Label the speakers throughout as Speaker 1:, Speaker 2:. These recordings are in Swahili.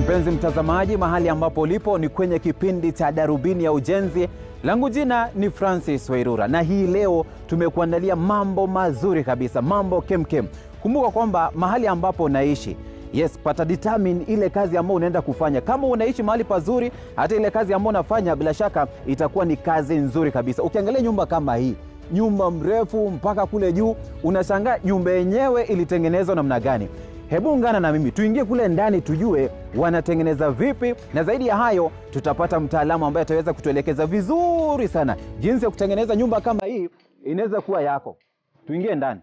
Speaker 1: Mpenzi mtazamaji, mahali ambapo ulipo ni kwenye kipindi cha Darubini ya Ujenzi. Langu jina ni Francis Wairura, na hii leo tumekuandalia mambo mazuri kabisa, mambo kemkem. Kumbuka kwamba mahali ambapo unaishi yes, pata determine ile kazi ambayo unaenda kufanya. Kama unaishi mahali pazuri, hata ile kazi ambayo unafanya bila shaka itakuwa ni kazi nzuri kabisa. Ukiangalia nyumba kama hii nyumba mrefu mpaka kule juu, unashangaa nyumba yenyewe ilitengenezwa namna gani? Hebu ungana na mimi tuingie kule ndani tujue wanatengeneza vipi, na zaidi ya hayo tutapata mtaalamu ambaye ataweza kutuelekeza vizuri sana jinsi ya kutengeneza nyumba kama hii inaweza kuwa yako. Tuingie ndani.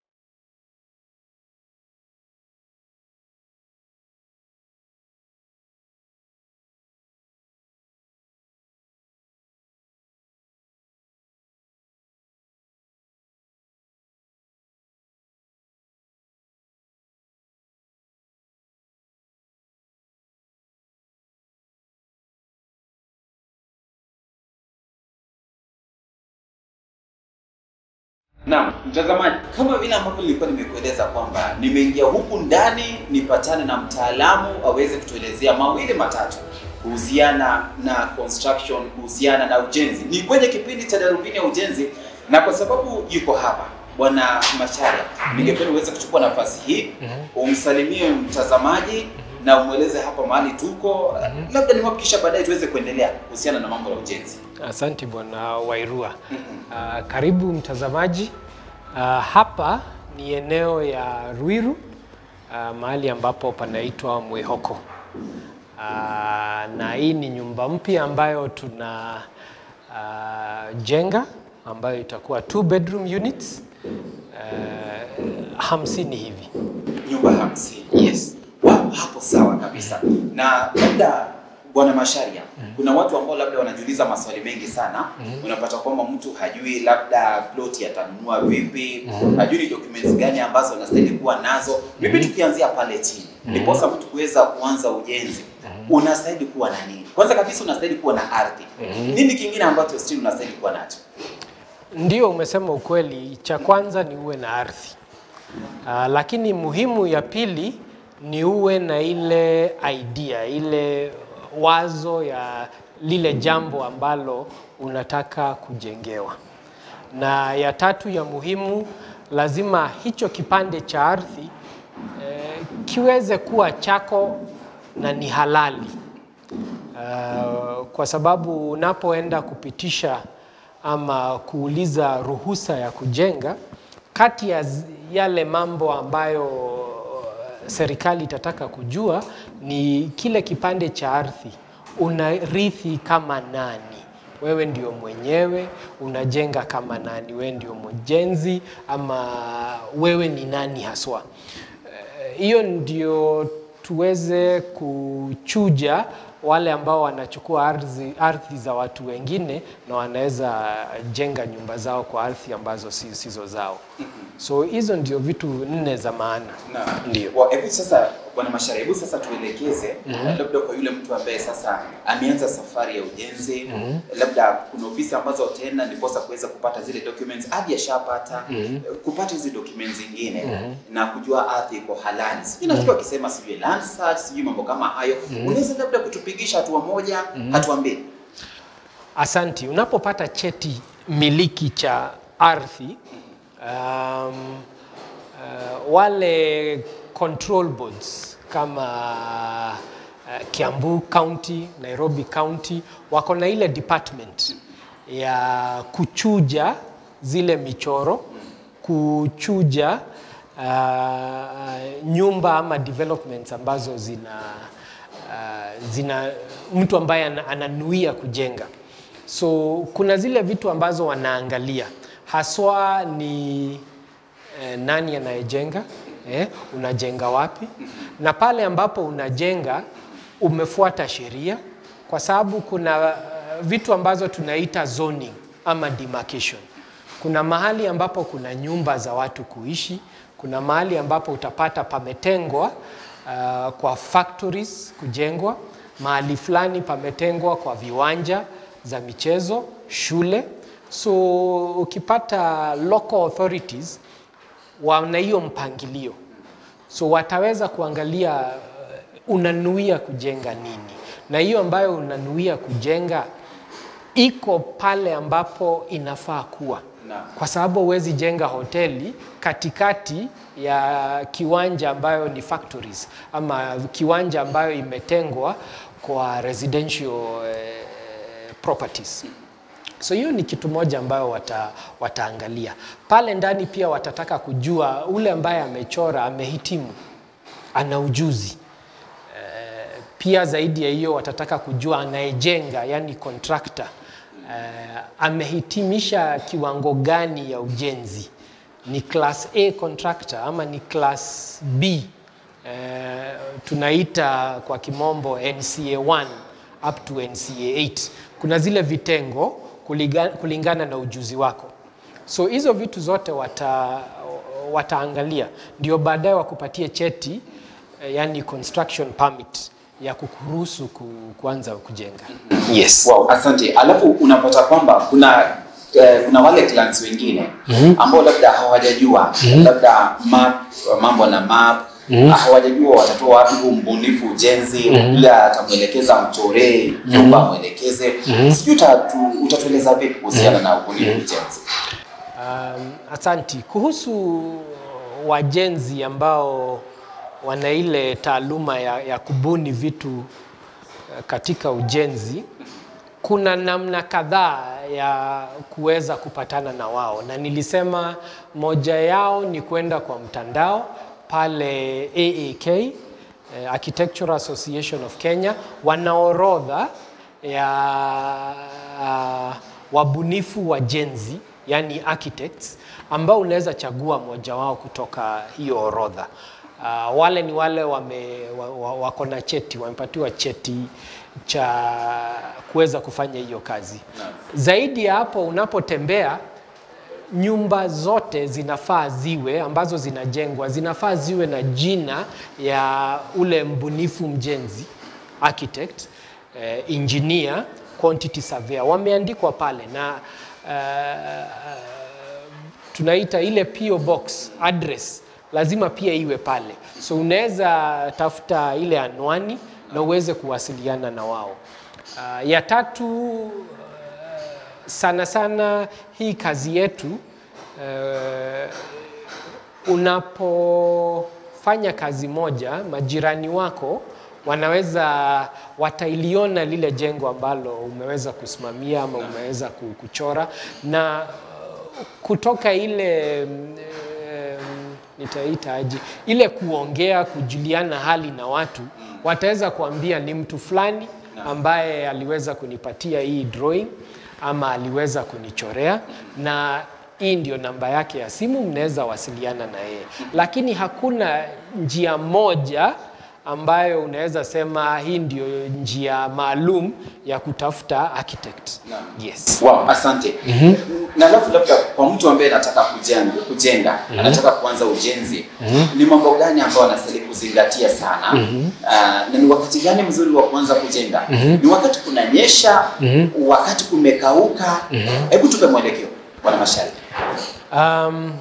Speaker 1: Naam, mtazamaji, kama vile ambavyo nilikuwa nimekueleza kwamba nimeingia huku ndani nipatane na mtaalamu aweze kutuelezea mawili matatu kuhusiana na construction, kuhusiana na ujenzi. Ni kwenye kipindi cha Darubini ya Ujenzi, na kwa sababu yuko hapa Bwana Macharia, ningependa uweze kuchukua nafasi hii umsalimie mtazamaji na umweleze hapa mahali tuko, labda nimwakikisha baadaye tuweze kuendelea kuhusiana na mambo ya ujenzi.
Speaker 2: Asante bwana Wairua. Uh, karibu mtazamaji. Uh, hapa ni eneo ya Ruiru uh, mahali ambapo panaitwa Mwihoko. Uh, na hii ni nyumba mpya ambayo tuna uh, jenga ambayo itakuwa two bedroom units uh, hamsini hivi.
Speaker 1: Nyumba hamsini.
Speaker 2: Yes.
Speaker 1: Wow, hapo sawa kabisa. Na labda Bwana Masharia, kuna watu ambao labda wanajiuliza maswali mengi sana. Unapata kwamba mtu hajui labda ploti atanunua vipi, hajui ni documents gani ambazo anastahili kuwa nazo. Vipi tukianzia pale chini, ndiposa mtu kuweza kuanza ujenzi, unastahili kuwa na nini? Kwanza kabisa unastahili kuwa na ardhi. Nini kingine ambacho still unastahili kuwa nacho?
Speaker 2: Ndio, umesema ukweli. Cha kwanza ni uwe na ardhi. Uh, lakini muhimu ya pili ni uwe na ile idea, ile wazo ya lile jambo ambalo unataka kujengewa. Na ya tatu ya muhimu, lazima hicho kipande cha ardhi eh, kiweze kuwa chako na ni halali. Uh, kwa sababu unapoenda kupitisha ama kuuliza ruhusa ya kujenga, kati ya zi- yale mambo ambayo uh, serikali itataka kujua ni kile kipande cha ardhi unarithi kama nani. Wewe ndio mwenyewe unajenga kama nani? Wewe ndio mjenzi ama wewe ni nani haswa? Eh, Hiyo ndio tuweze kuchuja wale ambao wanachukua ardhi, ardhi za watu wengine na wanaweza jenga nyumba zao kwa ardhi ambazo si- sizo zao. So hizo ndio vitu nne za maana.
Speaker 1: Na
Speaker 2: Ndio.
Speaker 1: Wa- hebu sasa bwana Mashara, hebu sasa tuelekeze labda kwa yule mtu ambaye sasa ameanza safari ya ujenzi labda kuna ofisi ambazo utaenda ndiposa kuweza kupata zile documents hadi ashapata kupata hizi documents zingine na kujua ardhi iko halali. Sijui nasikia wakisema sijui land search, sijui mambo kama hayo. Unaweza labda kutupigisha hatua moja, hatua mbili?
Speaker 2: Asanti. Unapopata cheti miliki cha ardhi um, uh, wale control boards kama uh, Kiambu County, Nairobi County wako na ile department ya kuchuja zile michoro, kuchuja uh, nyumba ama developments ambazo zina uh, zina mtu ambaye ana- ananuia kujenga. So kuna zile vitu ambazo wanaangalia haswa ni eh, nani anayejenga eh, unajenga wapi, na pale ambapo unajenga umefuata sheria, kwa sababu kuna uh, vitu ambazo tunaita zoning ama demarcation. Kuna mahali ambapo kuna nyumba za watu kuishi, kuna mahali ambapo utapata pametengwa uh, kwa factories kujengwa, mahali fulani pametengwa kwa viwanja za michezo, shule. So ukipata local authorities wana hiyo mpangilio, so wataweza kuangalia uh, unanuia kujenga nini, na hiyo ambayo unanuia kujenga iko pale ambapo inafaa kuwa kwa sababu huwezi jenga hoteli katikati ya kiwanja ambayo ni factories ama kiwanja ambayo imetengwa kwa residential eh, properties. So hiyo ni kitu moja ambayo wata, wataangalia pale ndani. Pia watataka kujua ule ambaye amechora amehitimu, ana ujuzi eh, pia zaidi ya hiyo watataka kujua anayejenga, yani contractor eh, amehitimisha kiwango gani ya ujenzi, ni class A contractor ama ni class B eh, tunaita kwa kimombo NCA 1 up to NCA 8. Kuna zile vitengo kuliga, kulingana na ujuzi wako. So hizo vitu zote wata, wataangalia ndio baadaye wakupatie cheti eh, yani construction permit ya kukuruhusu ku, kuanza kujenga. Yes.
Speaker 3: Wow, asante. Alafu unapata kwamba kuna eh, kuna wale clients wengine ambao labda hawajajua labda map, mambo na map hawajajua watatoa wapi huu mbunifu ujenzi yule atamwelekeza mchoree nyumba amwelekeze sijui utatu- utatueleza vipi kuhusiana na ubunifu ujenzi
Speaker 2: Um, asanti. Kuhusu wajenzi ambao wana ile taaluma ya, ya kubuni vitu eh, katika ujenzi, kuna namna kadhaa ya kuweza kupatana na wao, na nilisema moja yao ni kwenda kwa mtandao pale AAK, eh, Architectural Association of Kenya, wana orodha ya uh, wabunifu wajenzi yani architects ambao unaweza chagua mmoja wao kutoka hiyo orodha. Uh, wale ni wale wame, wa, wa, wako na cheti, wamepatiwa cheti cha kuweza kufanya hiyo kazi. Zaidi ya hapo, unapotembea nyumba zote zinafaa ziwe ambazo zinajengwa zinafaa ziwe na jina ya ule mbunifu mjenzi architect, eh, engineer, quantity surveyor wameandikwa pale na eh, tunaita ile PO box address lazima pia iwe pale, so unaweza tafuta ile anwani na uweze kuwasiliana na wao. Uh, ya tatu sana sana hii kazi yetu uh, unapofanya kazi moja, majirani wako wanaweza watailiona lile jengo ambalo umeweza kusimamia ama umeweza ku- kuchora na uh, kutoka ile mm, em, nitaita aje, ile kuongea, kujuliana hali na watu, wataweza kuambia ni mtu fulani ambaye aliweza kunipatia hii drawing ama aliweza kunichorea na hii ndio namba yake ya simu, mnaweza wasiliana na yeye, lakini hakuna njia moja ambayo unaweza sema hii ndio njia maalum ya kutafuta architect. Yes.
Speaker 3: Wow, asante. Na alafu labda kwa mtu ambaye anataka kujenga, kujenga anataka kuanza ujenzi, ni mambo gani ambayo anastahili kuzingatia sana? Ah, na ni wakati gani mzuri wa kuanza kujenga? Ni wakati kunanyesha, wakati kumekauka? Hebu tupe mwelekeo Bwana Mashari.
Speaker 2: Um,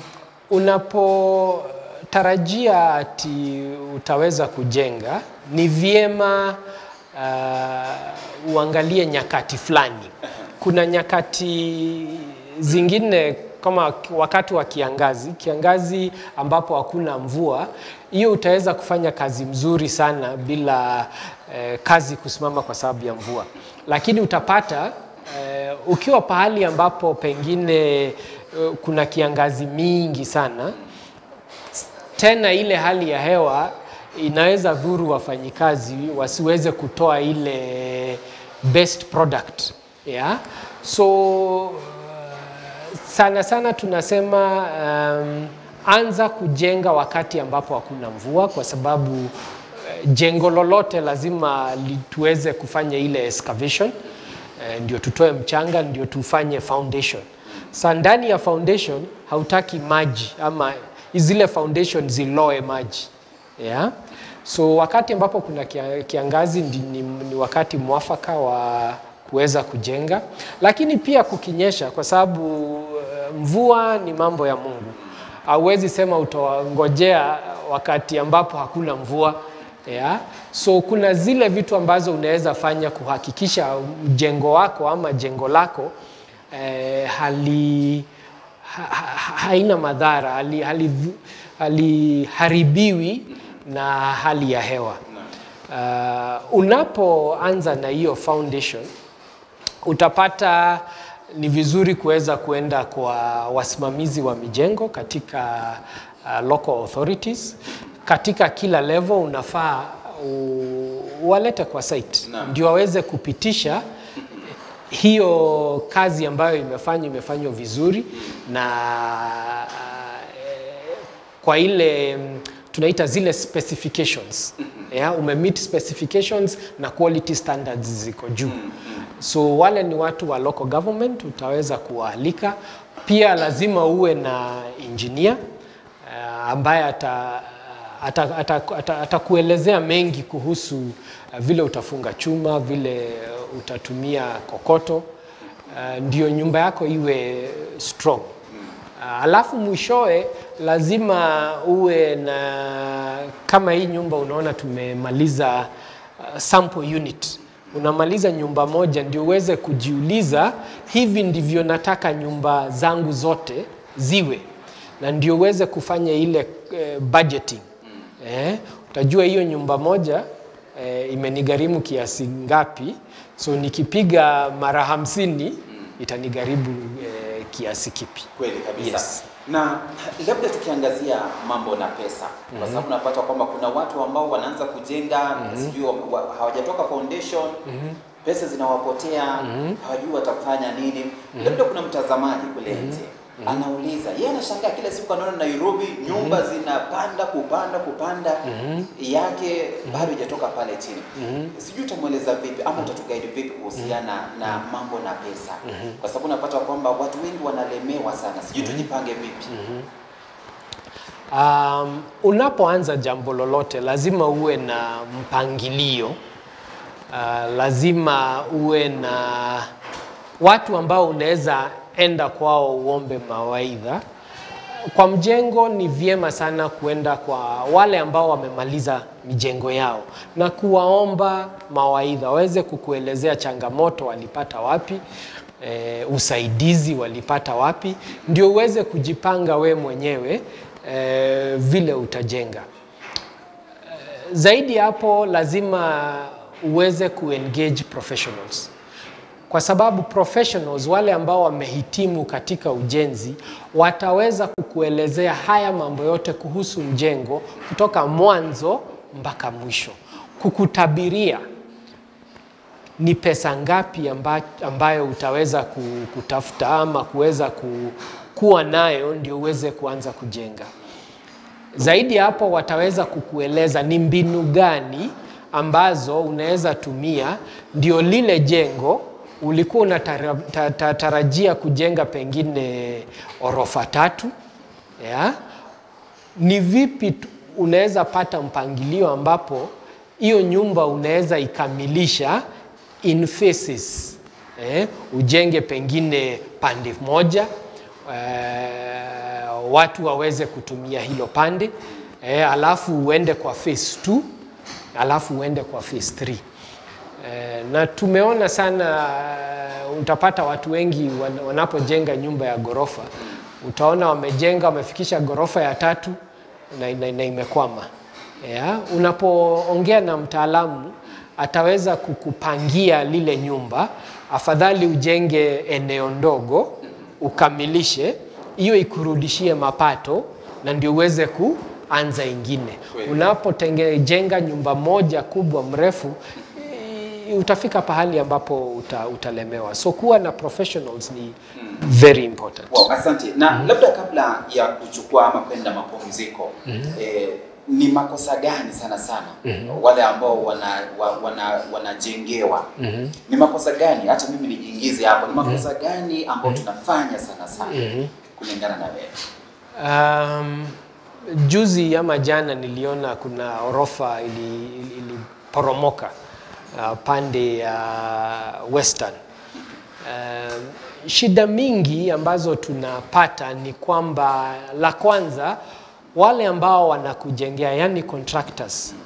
Speaker 2: unapotarajia ati utaweza kujenga ni vyema uh, uangalie nyakati fulani. Kuna nyakati zingine kama wakati wa kiangazi, kiangazi ambapo hakuna mvua, hiyo utaweza kufanya kazi mzuri sana bila eh, kazi kusimama kwa sababu ya mvua, lakini utapata eh, ukiwa pahali ambapo pengine eh, kuna kiangazi mingi sana, tena ile hali ya hewa inaweza dhuru wafanyikazi wasiweze kutoa ile best product yeah? so uh, sana sana tunasema um, anza kujenga wakati ambapo hakuna mvua, kwa sababu uh, jengo lolote lazima li- tuweze kufanya ile excavation eh, ndio tutoe mchanga, ndio tufanye foundation. Sa ndani ya foundation hautaki maji ama zile foundation ziloe maji yeah? So wakati ambapo kuna kia- kiangazi ndi, ni, ni wakati mwafaka wa kuweza kujenga, lakini pia kukinyesha, kwa sababu eh, mvua ni mambo ya Mungu. Hauwezi sema utawangojea wakati ambapo hakuna mvua yeah? So kuna zile vitu ambazo unaweza fanya kuhakikisha mjengo wako ama jengo lako eh, hali ha, ha, haina madhara hali, hali, haliharibiwi na hali ya hewa. Uh, unapoanza na hiyo foundation utapata ni vizuri kuweza kuenda kwa wasimamizi wa mijengo katika uh, local authorities. Katika kila level unafaa uwalete kwa site
Speaker 3: Naam.
Speaker 2: ndio waweze kupitisha hiyo kazi ambayo imefanywa imefanywa vizuri na eh, kwa ile mm, tunaita zile specifications yeah, umemeet specifications na quality standards ziko juu so wale ni watu wa local government utaweza kuwaalika pia lazima uwe na engineer uh, ambaye ata atakuelezea ata, ata, atakuelezea mengi kuhusu uh, vile utafunga chuma, vile uh, utatumia kokoto uh, ndio nyumba yako iwe strong. Uh, alafu mwishowe lazima uwe na kama hii nyumba unaona tumemaliza uh, sample unit unamaliza nyumba moja ndio uweze kujiuliza hivi ndivyo nataka nyumba zangu zote ziwe na ndio uweze kufanya ile eh, budgeting eh, utajua hiyo nyumba moja eh, imenigharimu kiasi ngapi so nikipiga mara hamsini itanigharimu eh, kiasi kipi
Speaker 3: Kweli kabisa.
Speaker 2: Yes.
Speaker 3: Na labda tukiangazia mambo na pesa, kwa sababu unapata kwamba kuna watu ambao wanaanza kujenga sijui wa- wa- hawajatoka foundation pesa zinawapotea hawajui watafanya nini. Labda kuna mtazamaji kule nje anauliza, yeye anashangaa kila siku anaona Nairobi nyumba zinapanda kupanda kupanda, yake bado haijatoka pale chini. Sijui utamweleza vipi ama utatugaidi vipi kuhusiana na mambo na pesa, kwa sababu unapata kwamba watu wengi wanalemewa sana, sijui tujipange vipi?
Speaker 2: Um, unapoanza jambo lolote lazima uwe na mpangilio. Uh, lazima uwe na watu ambao unaweza enda kwao uombe mawaidha. Kwa mjengo ni vyema sana kuenda kwa wale ambao wamemaliza mijengo yao na kuwaomba mawaidha, waweze kukuelezea changamoto walipata wapi, e, usaidizi walipata wapi, ndio uweze kujipanga we mwenyewe e, vile utajenga. Zaidi ya hapo, lazima uweze kuengage professionals kwa sababu professionals wale ambao wamehitimu katika ujenzi wataweza kukuelezea haya mambo yote kuhusu mjengo kutoka mwanzo mpaka mwisho, kukutabiria ni pesa ngapi amba, ambayo utaweza ku- kutafuta ama kuweza ku, kuwa nayo ndio uweze kuanza kujenga. Zaidi ya hapo, wataweza kukueleza ni mbinu gani ambazo unaweza tumia ndio lile jengo ulikuwa unatarajia kujenga pengine orofa tatu ya? Ni vipi tu- unaweza pata mpangilio ambapo hiyo nyumba unaweza ikamilisha in phases eh? Ujenge pengine pande moja eh, watu waweze kutumia hilo pande eh, alafu uende kwa phase 2 alafu uende kwa phase 3 eh, na tumeona sana eh, utapata watu wengi wan- wanapojenga nyumba ya ghorofa utaona wamejenga wamefikisha ghorofa ya tatu na, na, na imekwama yeah. Unapoongea na mtaalamu ataweza kukupangia lile nyumba, afadhali ujenge eneo ndogo ukamilishe hiyo ikurudishie mapato na ndio uweze kuanza ingine.
Speaker 3: Kweli.
Speaker 2: Unapojenga nyumba moja kubwa mrefu i- utafika pahali ambapo uta, utalemewa. So kuwa na professionals ni very important.
Speaker 3: Wow, asante. Na labda kabla ya kuchukua ama kwenda mapumziko eh, ni makosa gani sana sana wale ambao wana, wa, wana, wanajengewa ni makosa gani, hata mimi nijiingize hapo, ni makosa gani ambao tunafanya sana sana kulingana na wewe?
Speaker 2: Um, juzi ama jana niliona kuna orofa ili- ili- iliporomoka uh, pande ya Western. Um, shida mingi ambazo tunapata ni kwamba la kwanza wale ambao wanakujengea yani contractors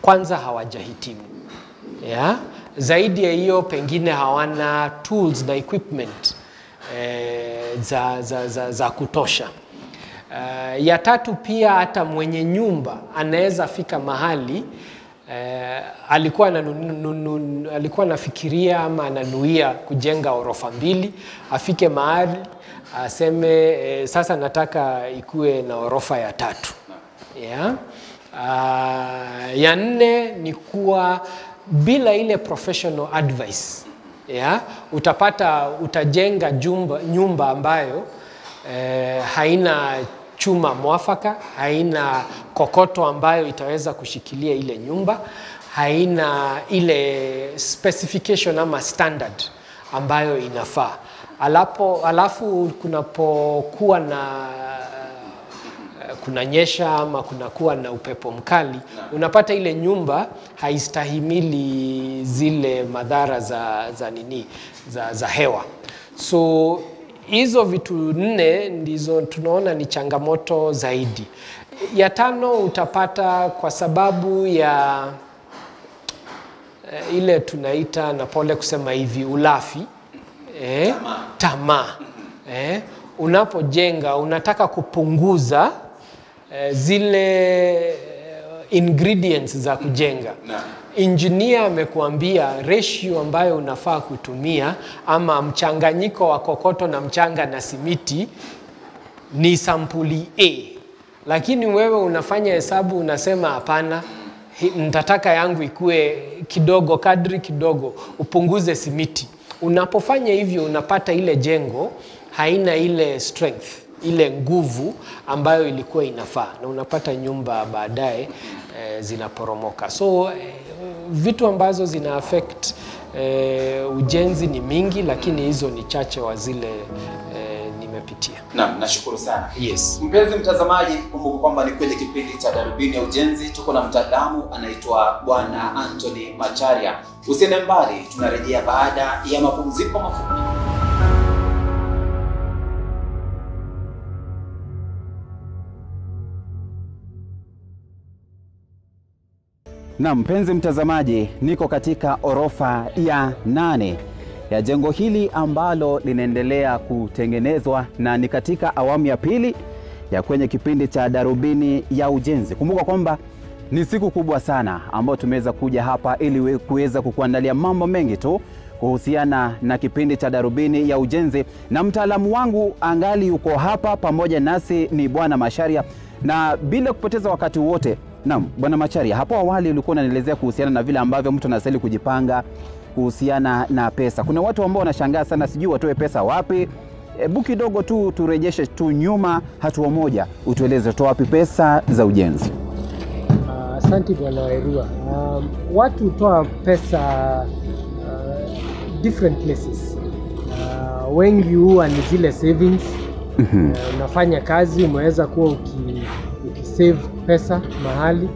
Speaker 2: kwanza hawajahitimu ya zaidi ya hiyo pengine hawana tools na equipment eh, za, za, za, za kutosha. Uh, ya tatu pia hata mwenye nyumba anaweza fika mahali uh, alikuwa ananu, alikuwa anafikiria ama ananuia kujenga orofa mbili, afike mahali aseme eh, sasa nataka ikuwe na orofa ya tatu yeah. Uh, ya nne ni kuwa bila ile professional advice yeah, utapata utajenga jumba, nyumba ambayo eh, haina chuma mwafaka, haina kokoto ambayo itaweza kushikilia ile nyumba, haina ile specification ama standard ambayo inafaa. Alapo, alafu kunapokuwa na kunanyesha ama kunakuwa na upepo mkali, unapata ile nyumba haistahimili zile madhara za, za nini za, za hewa. So hizo vitu nne ndizo tunaona ni changamoto zaidi. Ya tano utapata kwa sababu ya eh, ile tunaita na pole kusema hivi ulafi eh, tamaa eh, unapojenga unataka kupunguza eh, zile ingredients za kujenga engineer amekuambia ratio ambayo unafaa kutumia ama mchanganyiko wa kokoto na mchanga na simiti ni sampuli A, lakini wewe unafanya hesabu unasema hapana, nitataka yangu ikue kidogo, kadri kidogo, upunguze simiti. Unapofanya hivyo, unapata ile jengo haina ile strength ile nguvu ambayo ilikuwa inafaa, na unapata nyumba baadaye eh, zinaporomoka. So eh, vitu ambazo zina affect eh, ujenzi ni mingi, lakini hizo ni chache wa zile eh, nimepitia.
Speaker 3: Naam, nashukuru sana.
Speaker 2: Yes.
Speaker 3: Mpenzi mtazamaji, kumbuka kwamba ni kwenye kipindi cha Darubini ya Ujenzi. Tuko na mtaalamu anaitwa Bwana Anthony Macharia. Usiende mbali, tunarejea baada ya mapumziko mafupi.
Speaker 1: Na mpenzi mtazamaji, niko katika orofa ya nane ya jengo hili ambalo linaendelea kutengenezwa na ni katika awamu ya pili ya kwenye kipindi cha Darubini ya Ujenzi. Kumbuka kwamba ni siku kubwa sana ambayo tumeweza kuja hapa ili kuweza kukuandalia mambo mengi tu kuhusiana na kipindi cha Darubini ya Ujenzi, na mtaalamu wangu angali yuko hapa pamoja nasi ni Bwana Macharia, na bila kupoteza wakati wote Naam, Bwana Macharia, hapo awali ulikuwa unanielezea kuhusiana na vile ambavyo mtu anastahili kujipanga kuhusiana na pesa. Kuna watu ambao wanashangaa sana, sijui watoe pesa wapi. Hebu kidogo tu turejeshe tu nyuma hatua moja, utueleze toa wapi pesa za ujenzi.
Speaker 2: Asante uh, Bwana Wairua. Um, watu hutoa pesa uh, different places. Uh, wengi huwa ni zile savings.
Speaker 1: Mhm.
Speaker 2: Uh, unafanya kazi umeweza kuwa uki, ukisave pesa mahali.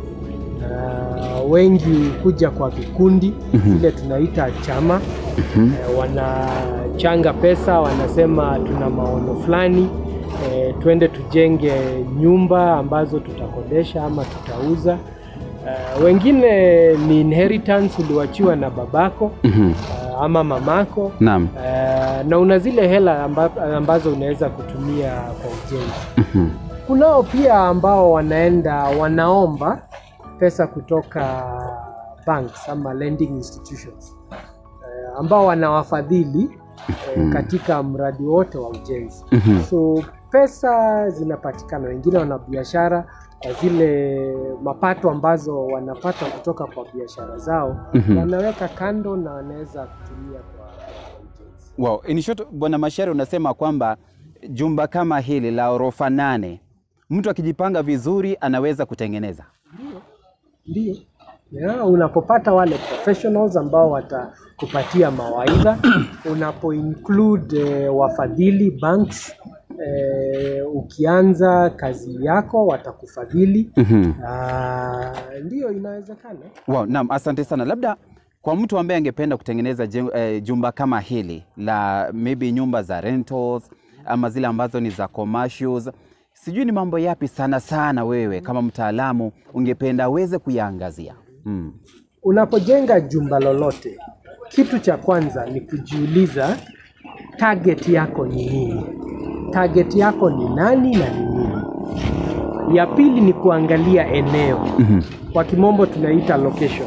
Speaker 2: Uh, wengi kuja kwa vikundi vile tunaita chama. Uh, wanachanga pesa, wanasema tuna maono fulani eh, twende tujenge nyumba ambazo tutakodesha ama tutauza. Uh, wengine ni inheritance uliwachiwa na babako
Speaker 1: Mhm.
Speaker 2: uh, ama mamako
Speaker 1: Naam.
Speaker 2: uh, na una zile hela amba, ambazo unaweza kutumia kwa ujenzi.
Speaker 1: Mhm.
Speaker 2: Kunao pia ambao wanaenda wanaomba pesa kutoka banks ama lending institutions uh, ambao wanawafadhili uh, katika mradi wote wa ujenzi.
Speaker 1: Mhm.
Speaker 2: So pesa zinapatikana, wengine wana biashara kwa zile mapato ambazo wanapata kutoka kwa biashara zao
Speaker 1: Mhm.
Speaker 2: wanaweka kando na wanaweza kutumia kwa kwa ujenzi.
Speaker 1: Wow. In short, Bwana Macharia unasema kwamba jumba kama hili la orofa nane mtu akijipanga vizuri anaweza kutengeneza.
Speaker 2: Ndio. Yeah, unapopata wale professionals ambao watakupatia mawaidha, unapo include eh, wafadhili banks eh, ukianza kazi yako watakufadhili.
Speaker 1: Mhm.
Speaker 2: Ah, ndio inawezekana.
Speaker 1: Wow, naam, asante sana. Labda kwa mtu ambaye angependa kutengeneza jen- eh, jumba kama hili la maybe nyumba za rentals ama zile ambazo ni za commercials, sijui ni mambo yapi sana sana wewe kama mtaalamu ungependa aweze kuyaangazia? Mm.
Speaker 2: Unapojenga jumba lolote, kitu cha kwanza ni kujiuliza target yako ni nini? Target yako ni nani na ni nini? Ya pili ni kuangalia eneo. Kwa kimombo tunaita location.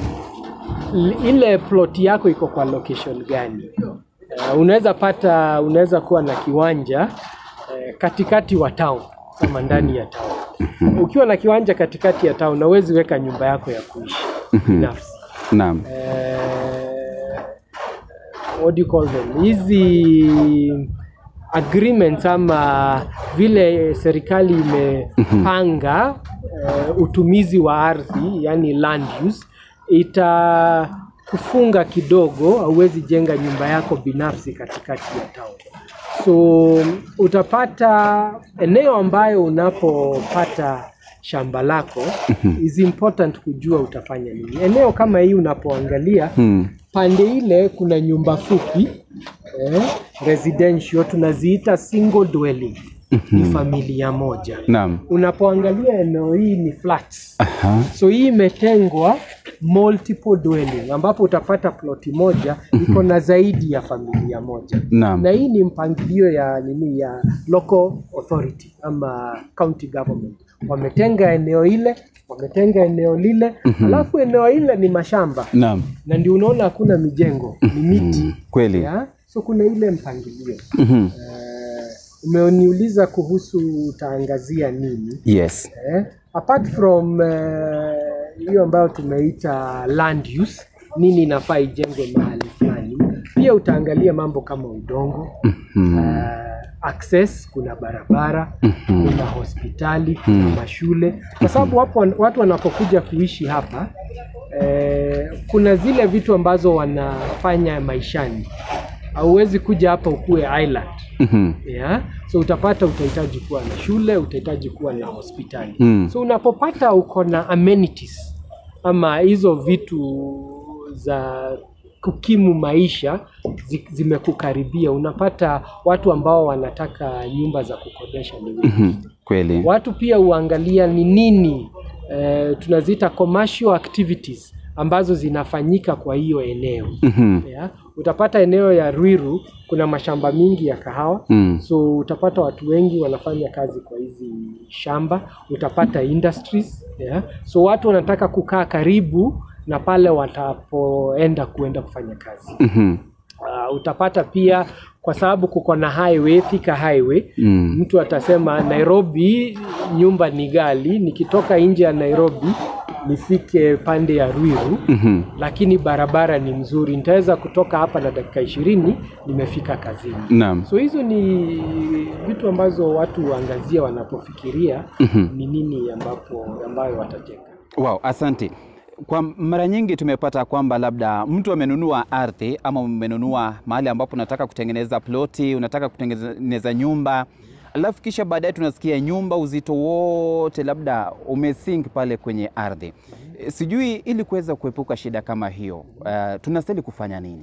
Speaker 2: L- Ile plot yako iko kwa location gani? Uh, unaweza pata, unaweza kuwa na kiwanja eh, katikati wa town kama ndani ya town. Ukiwa na kiwanja katikati ya town, hauwezi weka nyumba yako ya kuishi binafsi.
Speaker 1: Naam.
Speaker 2: Eh, what do you call them? Hizi agreements ama vile serikali imepanga eh, utumizi wa ardhi yani land use itakufunga kidogo, hauwezi jenga nyumba yako binafsi katikati ya town. So utapata eneo ambayo unapopata shamba lako is important kujua utafanya nini. Eneo kama hii unapoangalia
Speaker 1: Mm.
Speaker 2: pande ile kuna nyumba fupi eh, residential tunaziita single dwelling ni familia moja.
Speaker 1: Naam.
Speaker 2: Unapoangalia eneo hii ni flats.
Speaker 1: Aha.
Speaker 2: So hii imetengwa multiple dwelling ambapo utapata ploti moja iko na zaidi ya familia moja.
Speaker 1: Naam.
Speaker 2: Na hii ni mpangilio ya nini ya local authority ama county government. Wametenga eneo ile, wametenga eneo lile, alafu eneo ile ni mashamba
Speaker 1: Naam.
Speaker 2: na ndio unaona hakuna mijengo, ni miti.
Speaker 1: Kweli.
Speaker 2: Ya? So kuna ile mpangilio.
Speaker 1: Mhm.
Speaker 2: Eh, umeniuliza kuhusu utaangazia nini?
Speaker 1: Yes.
Speaker 2: Eh, apart from eh, hiyo ambayo tumeita land use, nini inafaa ijengwe mahali fulani, pia utaangalia mambo kama udongo eh, access, kuna barabara kuna hospitali kuna mashule, kwa sababu wapo watu wanapokuja kuishi hapa eh, kuna zile vitu ambazo wanafanya maishani. Hauwezi kuja hapa ukuwe island
Speaker 1: Mhm.
Speaker 2: yeah? So utapata utahitaji kuwa na shule, utahitaji kuwa na hospitali
Speaker 1: Mm.
Speaker 2: so unapopata uko na amenities ama hizo vitu za kukimu maisha zi- zimekukaribia, unapata watu ambao wanataka nyumba za kukodesha ni wengi.
Speaker 1: Mhm. Kweli.
Speaker 2: Watu pia huangalia ni nini eh, tunaziita commercial activities ambazo zinafanyika kwa hiyo eneo
Speaker 1: Mhm.
Speaker 2: yeah. Utapata eneo ya Ruiru kuna mashamba mingi ya kahawa
Speaker 1: Mm.
Speaker 2: so utapata watu wengi wanafanya kazi kwa hizi shamba. Utapata industries yeah. So watu wanataka kukaa karibu na pale watapoenda kuenda kufanya kazi.
Speaker 1: Mhm.
Speaker 2: Uh, utapata pia kwa sababu kuko na highway, Thika highway
Speaker 1: Mm.
Speaker 2: mtu atasema Nairobi nyumba ni gali, nikitoka nje ya Nairobi nifike pande ya Ruiru
Speaker 1: Mhm.
Speaker 2: lakini barabara ni mzuri, nitaweza kutoka hapa na dakika ishirini nimefika kazini.
Speaker 1: Naam.
Speaker 2: So hizo ni vitu ambazo watu huangazia wanapofikiria ni nini ambapo ambayo watajenga.
Speaker 1: Wow, asante. Kwa mara nyingi tumepata kwamba labda mtu amenunua ardhi ama umenunua mahali ambapo unataka kutengeneza ploti, unataka kutengeneza nyumba, alafu kisha baadaye tunasikia nyumba uzito wote labda umesink pale kwenye ardhi. E, Sijui ili kuweza kuepuka shida kama hiyo, uh, tunastahili kufanya nini?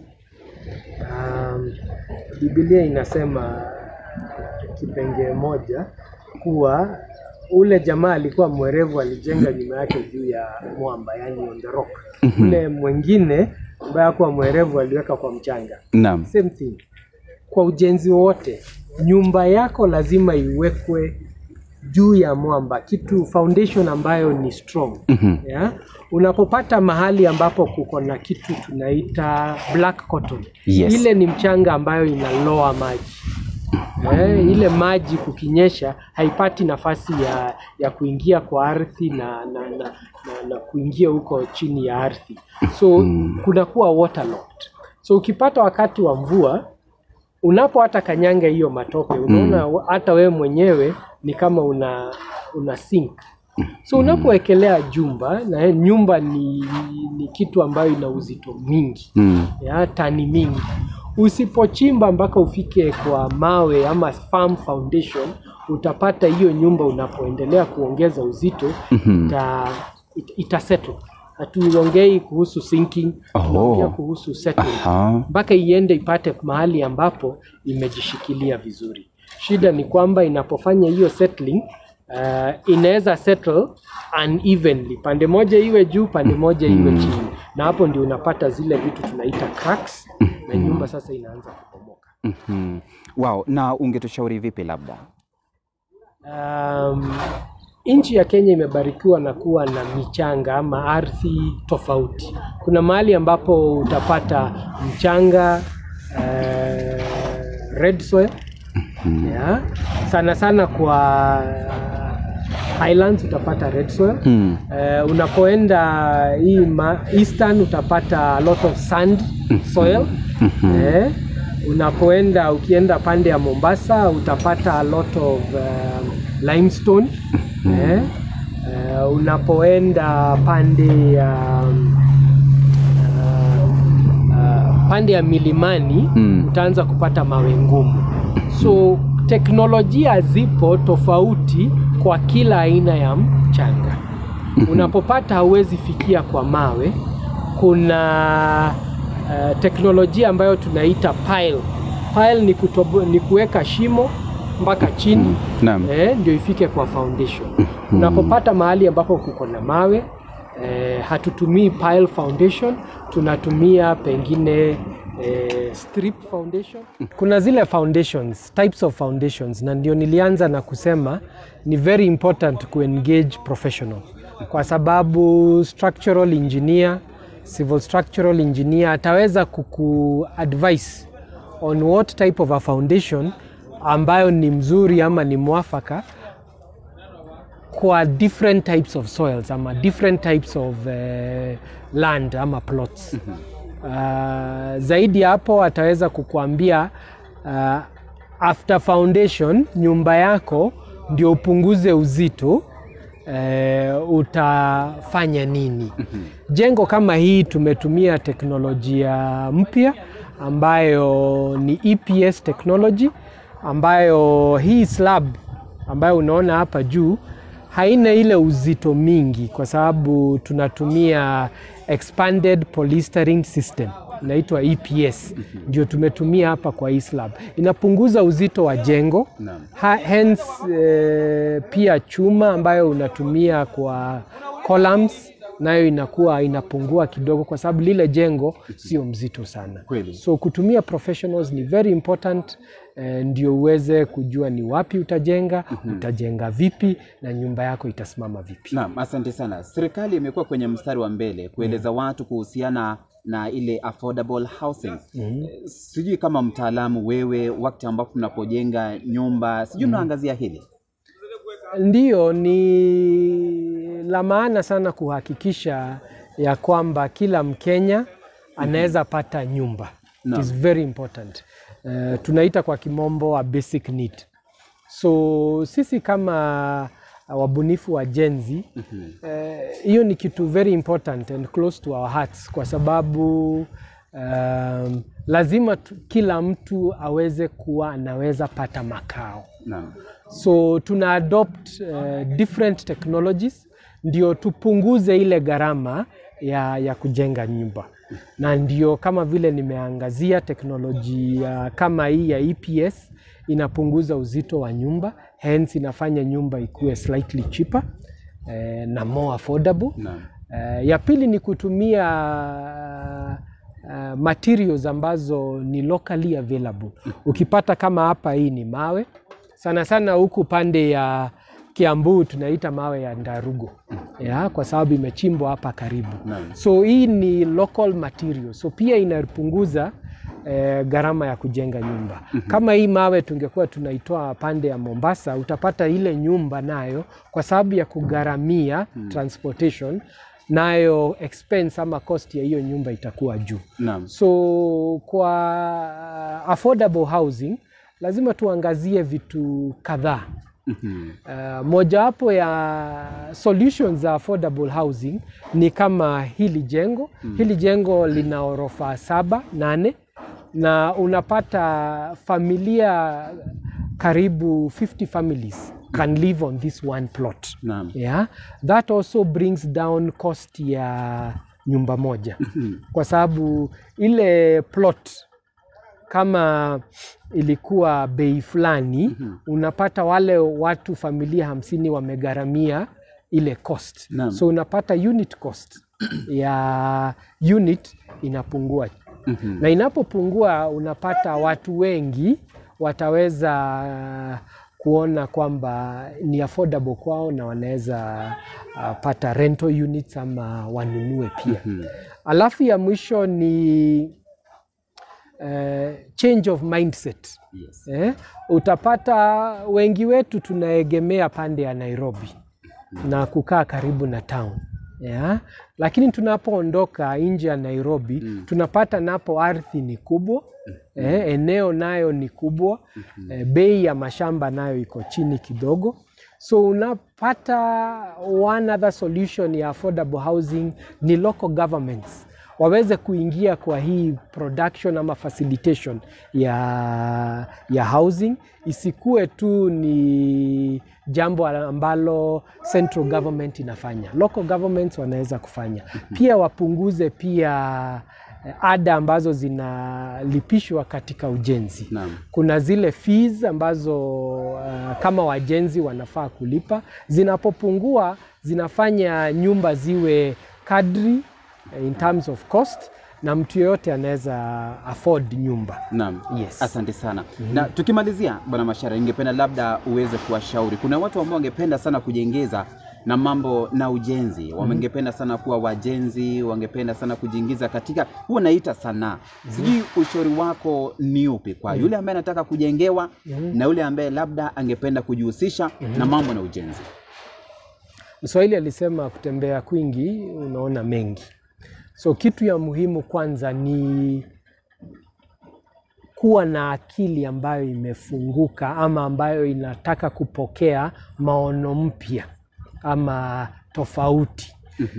Speaker 2: Um, Biblia inasema kipengee moja kuwa ule jamaa alikuwa mwerevu, alijenga nyumba yake juu ya mwamba, yani on the rock. Ule mwingine ambaye hakuwa mwerevu aliweka kwa mchanga.
Speaker 1: Naam.
Speaker 2: Same thing kwa ujenzi wote, nyumba yako lazima iwekwe juu ya mwamba, kitu foundation ambayo ni strong yeah? Unapopata mahali ambapo kuko na kitu tunaita black cotton
Speaker 1: Yes.
Speaker 2: ile ni mchanga ambayo inaloa maji eh, ile maji kukinyesha haipati nafasi ya, ya kuingia kwa ardhi na, na, na, na, na kuingia huko chini ya ardhi so kunakuwa waterlogged. So ukipata wakati wa mvua unapo hata kanyanga hiyo matope unaona hata wewe mwenyewe ni kama una una sink so unapowekelea jumba na eh, nyumba ni, ni kitu ambayo ina uzito mingi
Speaker 1: Mm.
Speaker 2: ya tani mingi usipochimba mpaka ufike kwa mawe ama firm foundation utapata hiyo nyumba unapoendelea kuongeza uzito ita, it, ita settle hatuongei kuhusu sinking
Speaker 1: Oh.
Speaker 2: tunaongea kuhusu settling
Speaker 1: Aha.
Speaker 2: mpaka iende ipate mahali ambapo imejishikilia vizuri. Shida ni kwamba inapofanya hiyo settling uh, inaweza settle unevenly, pande moja iwe juu, pande moja iwe chini, na hapo ndio unapata zile vitu tunaita cracks, na nyumba sasa inaanza kubomoka.
Speaker 1: Mhm. Wow, na ungetushauri vipi labda?
Speaker 2: Um, nchi ya Kenya imebarikiwa na kuwa na michanga ama ardhi tofauti. Kuna mahali ambapo utapata mchanga uh, red soil yeah. Sana sana kwa highlands utapata red soil
Speaker 1: Hmm.
Speaker 2: uh, unapoenda hii ma- eastern utapata a lot of sand soil eh, unapoenda ukienda pande ya Mombasa utapata a lot of um, limestone eh, uh, unapoenda pande ya um, uh, pande ya milimani
Speaker 1: Mm.
Speaker 2: utaanza kupata mawe ngumu. So teknolojia zipo tofauti kwa kila aina ya mchanga. Unapopata hauwezi fikia kwa mawe, kuna uh, teknolojia ambayo tunaita pile. Pile ni, kutobo, ni kuweka shimo mpaka chini
Speaker 1: Naam.
Speaker 2: eh, ndio ifike kwa foundation. Unapopata mahali ambapo kuko na mawe eh, hatutumii pile foundation, tunatumia pengine eh, strip foundation. Kuna zile foundations, types of foundations, na ndio nilianza na kusema ni very important ku engage professional kwa sababu structural engineer, civil structural engineer ataweza kuku advise on what type of a foundation ambayo ni mzuri ama ni mwafaka kwa different types of soils ama different types of uh, land ama plots. Uh, zaidi ya hapo ataweza kukuambia uh, after foundation nyumba yako ndio upunguze uzito eh, utafanya nini? Jengo kama hii tumetumia teknolojia mpya ambayo ni EPS technology ambayo hii slab ambayo unaona hapa juu haina ile uzito mingi kwa sababu tunatumia expanded polystyrene system inaitwa EPS ndio tumetumia hapa kwa hii slab. Inapunguza uzito wa jengo
Speaker 1: Naam.
Speaker 2: ha, hence eh, pia chuma ambayo unatumia kwa columns nayo inakuwa inapungua kidogo kwa sababu lile jengo sio mzito sana.
Speaker 1: Kweli.
Speaker 2: So kutumia professionals ni very important eh, ndio uweze kujua ni wapi utajenga, utajenga vipi na nyumba yako itasimama vipi.
Speaker 1: Naam, asante sana. Serikali imekuwa kwenye mstari wa mbele kueleza watu kuhusiana na ile affordable housing. Eh, Sijui kama mtaalamu wewe, wakati ambapo mnapojenga nyumba, sijui mnaangazia hili.
Speaker 2: Ndiyo, ni la maana sana kuhakikisha ya kwamba kila Mkenya anaweza pata nyumba. It is very important. Uh, tunaita kwa kimombo a basic need. So sisi kama wabunifu wa jenzi hiyo ni kitu very important and close to our hearts kwa sababu um, lazima tu, kila mtu aweze kuwa anaweza pata makao.
Speaker 1: Naam.
Speaker 2: So tuna adopt uh, different technologies ndio tupunguze ile gharama ya, ya kujenga nyumba, na ndio kama vile nimeangazia teknolojia kama hii ya EPS inapunguza uzito wa nyumba, hence inafanya nyumba ikuwe slightly cheaper eh, na more affordable.
Speaker 1: Naam.
Speaker 2: Eh, ya pili ni kutumia uh, materials ambazo ni locally available. Ukipata kama hapa, hii ni mawe sana sana, huku pande ya Kiambu tunaita mawe ya Ndarugo ya, kwa sababu imechimbwa hapa karibu.
Speaker 1: Naam.
Speaker 2: So hii ni local material, so pia inapunguza eh, gharama ya kujenga nyumba. Kama hii mawe tungekuwa tunaitoa pande ya Mombasa, utapata ile nyumba nayo kwa sababu ya kugharamia transportation nayo expense ama cost ya hiyo nyumba itakuwa juu.
Speaker 1: Naam.
Speaker 2: So kwa affordable housing lazima tuangazie vitu kadhaa.
Speaker 1: Mhm.
Speaker 2: Uh, mojawapo ya solutions za affordable housing ni kama hili jengo. Hili jengo lina orofa saba nane, na unapata familia karibu 50 families can live on this one plot.
Speaker 1: Naam.
Speaker 2: Yeah, that also brings down cost ya nyumba moja kwa sababu ile plot kama ilikuwa bei fulani unapata wale watu familia hamsini wamegharamia ile cost
Speaker 1: Naam.
Speaker 2: so unapata unit cost ya unit inapungua
Speaker 1: Mhm.
Speaker 2: na inapopungua unapata watu wengi wataweza kuona kwamba ni affordable kwao na wanaweza uh, pata rental units ama wanunue pia. Alafu ya mwisho ni uh, change of mindset.
Speaker 1: Yes.
Speaker 2: Eh, utapata wengi wetu tunaegemea pande ya Nairobi na kukaa karibu na town yeah. Lakini tunapoondoka nje ya Nairobi tunapata napo ardhi ni kubwa eh, eneo nayo ni kubwa eh, bei ya mashamba nayo iko chini kidogo so unapata one other solution ya affordable housing ni local governments waweze kuingia kwa hii production ama facilitation ya, ya housing isikuwe tu ni jambo ambalo central government inafanya. Local governments wanaweza kufanya pia, wapunguze pia eh, ada ambazo zinalipishwa katika ujenzi.
Speaker 1: Naam.
Speaker 2: Kuna zile fees ambazo uh, kama wajenzi wanafaa kulipa, zinapopungua zinafanya nyumba ziwe kadri eh, in terms of cost na mtu yeyote anaweza afford nyumba.
Speaker 1: Naam.
Speaker 2: Yes.
Speaker 1: Asante sana. Na tukimalizia, Bwana Mashara, ningependa labda uweze kuwashauri. Kuna watu ambao wangependa sana kujengeza na mambo na ujenzi, wangependa sana kuwa wajenzi, wangependa sana kujiingiza katika huwa naita sanaa. Sijui ushauri wako ni upi kwa yule ambaye anataka kujengewa na yule ambaye labda angependa kujihusisha na mambo na ujenzi?
Speaker 2: Mswahili alisema kutembea kwingi unaona mengi. So kitu ya muhimu kwanza ni kuwa na akili ambayo imefunguka ama ambayo inataka kupokea maono mpya ama tofauti.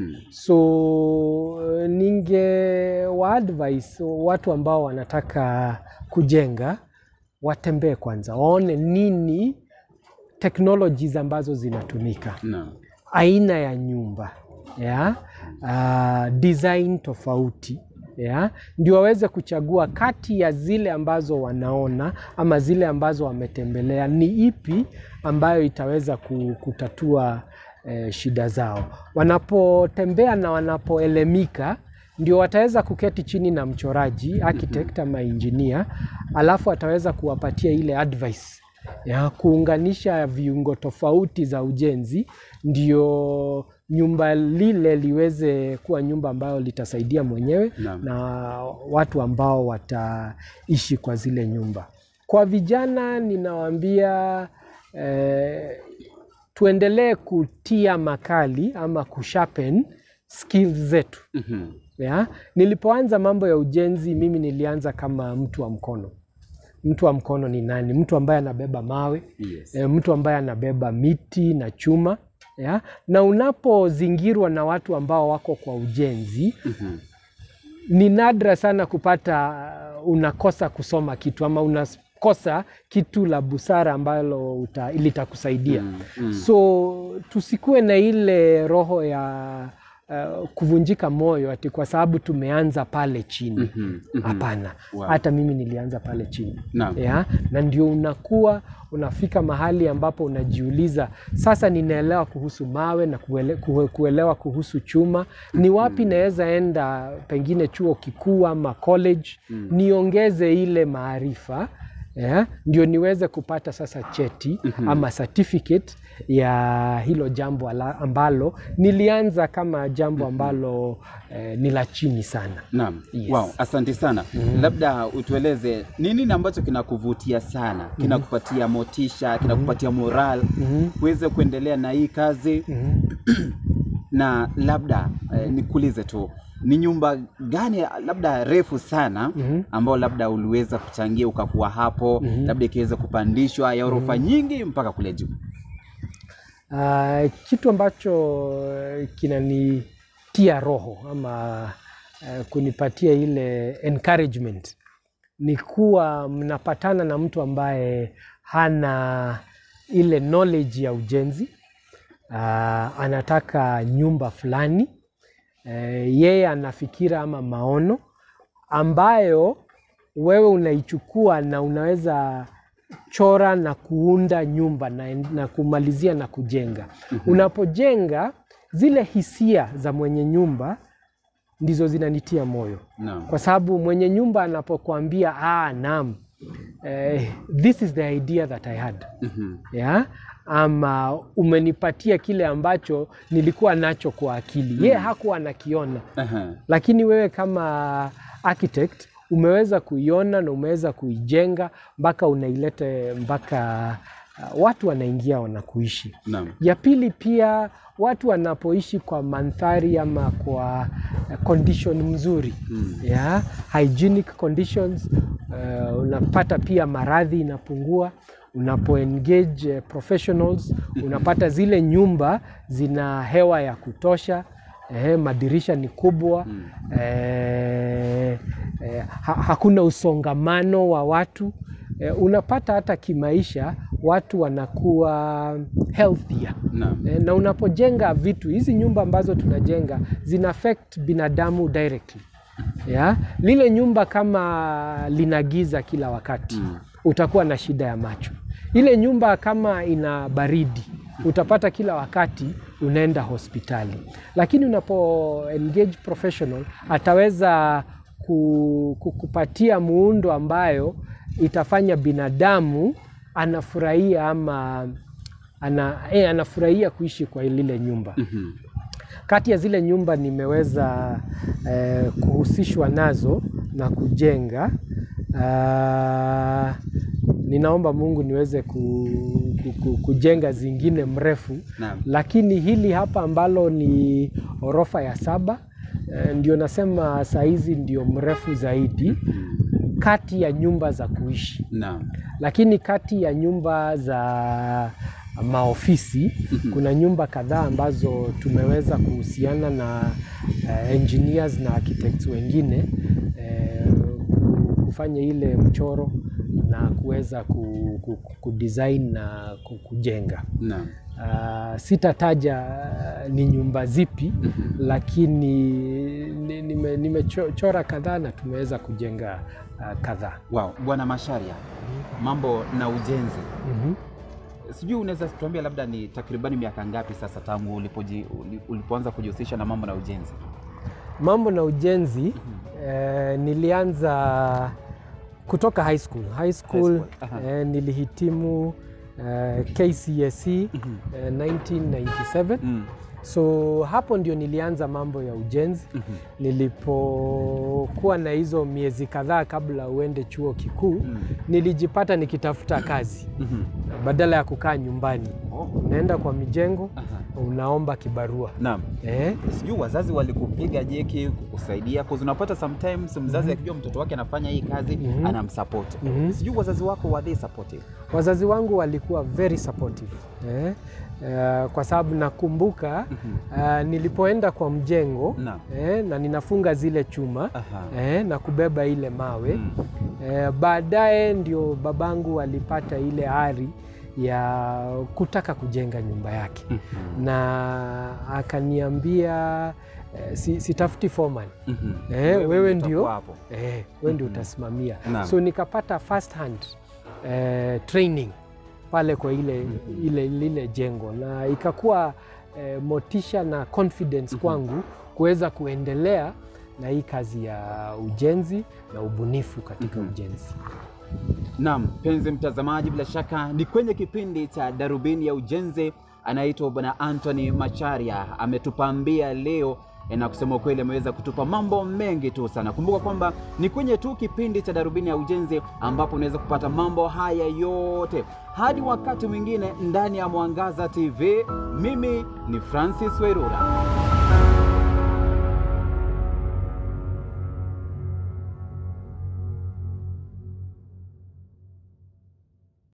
Speaker 2: So ninge wa advise watu ambao wanataka kujenga watembee kwanza, waone nini technologies ambazo zinatumika
Speaker 1: Naam.
Speaker 2: aina ya nyumba ya uh, design tofauti ya ndio waweze kuchagua kati ya zile ambazo wanaona ama zile ambazo wametembelea, ni ipi ambayo itaweza ku- kutatua eh, shida zao. Wanapotembea na wanapoelemika ndio wataweza kuketi chini na mchoraji architect ama engineer, alafu ataweza kuwapatia ile advice ya kuunganisha viungo tofauti za ujenzi ndio nyumba lile liweze kuwa nyumba ambayo litasaidia mwenyewe
Speaker 1: Naam.
Speaker 2: na watu ambao wataishi kwa zile nyumba. Kwa vijana ninawaambia eh, tuendelee kutia makali ama kusharpen skills zetu.
Speaker 1: Mhm.
Speaker 2: Ya, nilipoanza mambo ya ujenzi mimi nilianza kama mtu wa mkono. Mtu wa mkono ni nani? Mtu ambaye anabeba mawe
Speaker 1: Yes.
Speaker 2: e, mtu ambaye anabeba miti na chuma ya? Na unapozingirwa na watu ambao wako kwa ujenzi
Speaker 1: Mhm.
Speaker 2: ni nadra sana kupata uh, unakosa kusoma kitu ama unakosa kitu la busara ambalo uta- litakusaidia
Speaker 1: Mm, mm.
Speaker 2: so tusikuwe na ile roho ya uh, kuvunjika moyo ati kwa sababu tumeanza pale chini
Speaker 1: Mhm, mhm.
Speaker 2: hapana
Speaker 1: Wow.
Speaker 2: hata mimi nilianza pale chini
Speaker 1: Naam.
Speaker 2: ya na ndio unakuwa unafika mahali ambapo unajiuliza sasa ninaelewa kuhusu mawe na kuele, kue- kuelewa kuhusu chuma ni wapi naweza enda pengine chuo kikuu ama college niongeze ile maarifa yeah, ndio niweze kupata sasa cheti ama certificate ya hilo jambo ala- ambalo nilianza kama jambo ambalo eh, ni la chini sana
Speaker 1: Naam.
Speaker 2: Yes.
Speaker 1: Wow, asante sana. Labda utueleze ni nini ambacho kinakuvutia sana, kinakupatia motisha, kinakupatia moral uweze kuendelea na hii kazi na labda eh, nikuulize tu ni nyumba gani labda refu sana ambao labda uliweza kuchangia ukakuwa hapo labda ikiweza kupandishwa ya orofa nyingi mpaka kule juu?
Speaker 2: Uh, kitu ambacho eh, kinanitia roho ama uh, kunipatia ile encouragement ni kuwa mnapatana na mtu ambaye hana ile knowledge ya ujenzi uh, anataka nyumba fulani uh, yeye ana fikira ama maono ambayo wewe unaichukua na unaweza chora na kuunda nyumba na, na kumalizia na kujenga. Unapojenga zile hisia za mwenye nyumba ndizo zinanitia moyo
Speaker 1: Naam.
Speaker 2: kwa sababu mwenye nyumba anapokuambia ah, naam, eh, this is the idea that I had
Speaker 1: Mhm.
Speaker 2: yeah? ama umenipatia kile ambacho nilikuwa nacho kwa akili ye hakuwa anakiona
Speaker 1: Aha.
Speaker 2: lakini wewe kama architect umeweza kuiona na umeweza kuijenga mpaka unailete mpaka uh, watu wanaingia wanakuishi
Speaker 1: Naam.
Speaker 2: ya pili pia watu wanapoishi kwa mandhari ama kwa eh, condition mzuri
Speaker 1: Mm.
Speaker 2: yeah? hygienic conditions uh, unapata pia maradhi inapungua unapo engage eh, professionals unapata zile nyumba zina hewa ya kutosha eh, madirisha ni kubwa eh, eh, ha, hakuna usongamano wa watu eh, unapata hata kimaisha watu wanakuwa healthier
Speaker 1: Naam.
Speaker 2: Eh, na unapojenga vitu hizi nyumba ambazo tunajenga zina affect binadamu directly yeah? lile nyumba kama lina giza kila wakati
Speaker 1: Mm.
Speaker 2: utakuwa na shida ya macho ile nyumba kama ina baridi utapata kila wakati unaenda hospitali lakini unapo engage professional ataweza ku, ku, kupatia muundo ambayo itafanya binadamu anafurahia ama ana, eh, anafurahia kuishi kwa lile nyumba
Speaker 1: Mhm.
Speaker 2: kati ya zile nyumba nimeweza eh, kuhusishwa nazo na kujenga ah, ninaomba Mungu niweze ku, ku, ku, kujenga zingine mrefu
Speaker 1: Naam.
Speaker 2: lakini hili hapa ambalo ni orofa ya saba eh, ndio nasema saizi ndio mrefu zaidi kati ya nyumba za kuishi
Speaker 1: Naam.
Speaker 2: lakini kati ya nyumba za maofisi kuna nyumba kadhaa ambazo tumeweza kuhusiana na uh, engineers na architects wengine eh, kufanya ile mchoro na kuweza ku, ku, ku design na ku- kujenga.
Speaker 1: Naam.
Speaker 2: Uh, sitataja uh, ni nyumba zipi lakini ni- nime- nimechora kadhaa na tumeweza kujenga uh, kadhaa.
Speaker 1: Wow. Bwana Masharia, mambo na ujenzi,
Speaker 2: Mhm.
Speaker 1: sijui unaweza tuambia labda ni takribani miaka ngapi sasa tangu ulipoji, uli- ulipoanza kujihusisha na mambo na ujenzi?
Speaker 2: Mambo na ujenzi eh, nilianza kutoka high school. High school,
Speaker 1: High school, aha.
Speaker 2: eh, nilihitimu eh, KCSE eh, 1997
Speaker 1: Mm.
Speaker 2: so hapo ndio nilianza mambo ya ujenzi nilipokuwa na hizo miezi kadhaa kabla uende chuo kikuu
Speaker 1: Mm.
Speaker 2: nilijipata nikitafuta kazi
Speaker 1: Mhm.
Speaker 2: badala ya kukaa nyumbani
Speaker 1: Oh.
Speaker 2: unaenda kwa mijengo
Speaker 1: Aha.
Speaker 2: unaomba kibarua
Speaker 1: Naam.
Speaker 2: eh?
Speaker 1: sijui wazazi walikupiga jeki kukusaidia cause unapata sometimes mzazi akijua mtoto wake anafanya hii kazi
Speaker 2: Mhm.
Speaker 1: anamsupport
Speaker 2: Mhm.
Speaker 1: sijui wazazi wako were they supportive
Speaker 2: wazazi wangu walikuwa very supportive eh? Uh, kwa sababu nakumbuka uh, nilipoenda kwa mjengo
Speaker 1: Naam.
Speaker 2: eh, na ninafunga zile chuma
Speaker 1: Aha.
Speaker 2: eh, na kubeba ile mawe
Speaker 1: Mm.
Speaker 2: eh, baadaye ndio babangu alipata ile ari ya kutaka kujenga nyumba yake
Speaker 1: Mhm.
Speaker 2: na akaniambia eh, si, sitafuti foreman
Speaker 1: Mhm.
Speaker 2: Eh, wewe ndio
Speaker 1: utakuwa hapo.
Speaker 2: eh, wewe ndio utasimamia
Speaker 1: Naam.
Speaker 2: so nikapata first hand eh, training pale kwa ile, ile lile jengo na ikakuwa eh, motisha na confidence kwangu kuweza kuendelea na hii kazi ya ujenzi na ubunifu katika ujenzi.
Speaker 1: Naam, mpenzi mtazamaji, bila shaka ni kwenye kipindi cha Darubini ya Ujenzi. Anaitwa Bwana Anthony Macharia, ametupambia leo eh, na kusema ukweli ameweza kutupa mambo mengi tu sana. Kumbuka kwamba ni kwenye tu kipindi cha Darubini ya Ujenzi ambapo unaweza kupata mambo haya yote. Hadi wakati mwingine ndani ya Mwangaza TV, mimi ni Francis Werura.